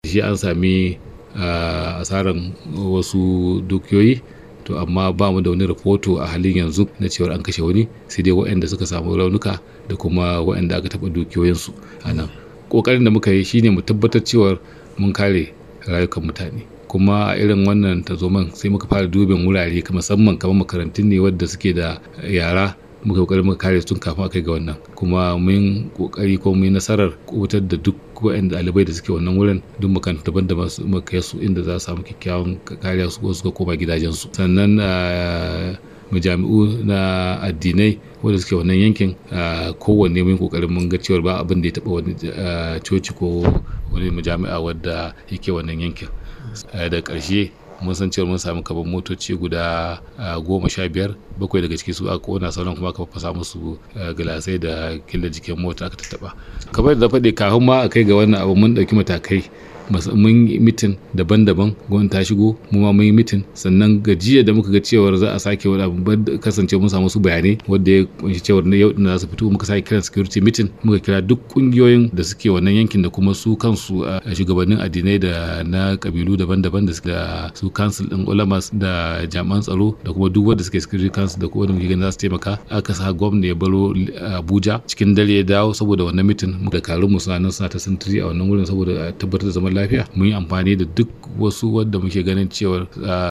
shi an sami asaran wasu dukiyoyi to amma ba mu da wani rahoto a halin yanzu na cewar an kashe wani sai dai waɗanda suka samu raunuka da kuma waɗanda aka taɓa dukiyoyinsu a nan ƙoƙarin da muka yi shine mu tabbatar cewar mun kare rayukan mutane kuma a irin wannan tazoman sai muka fara dubin wurare musamman kamar makarantun ne wadda suke da yara muka kokari muka kare tun kafin aka ga wannan kuma mun kokari ko mun nasarar kubutar da duk waɗanda ɗalibai da suke wannan wurin duk makarantu daban da muka kai su inda za su samu kyakkyawan kariya su suka koma gidajensu sannan majami'u na addinai wanda suke wannan yankin kowanne mun kokarin mun ga cewar ba abin da ya taba wani coci ko wani majami'a wadda yake wannan yankin da ƙarshe mun san cewa mun samu kaban motoci guda goma sha biyar bakwai daga ciki su aka kona sauran kuma aka fasa musu gilasai da killa jikin mota aka tattaba kamar da faɗi kafin ma a kai ga wannan abu mun ɗauki matakai mun yi mitin daban-daban gwamnati ta shigo mu ma mun yi mitin sannan gajiya da muka ga cewar za a sake wani abu kasance mun samu su bayanai wanda ya kunshi cewar na yau za su fito muka sake kiran security meeting muka kira duk kungiyoyin da suke wannan yankin da kuma su kansu a shugabannin addinai da na kabilu daban-daban da su council din ulamas da jami'an tsaro da kuma duk wanda suke security council da kuma wanda muke ganin za su taimaka aka sa gwamna ya baro Abuja cikin dare ya dawo saboda wannan mitin da karun mu suna nan suna ta sintiri a wannan wurin saboda tabbatar da zaman lafiya mun yi amfani da duk wasu wadda muke ganin cewar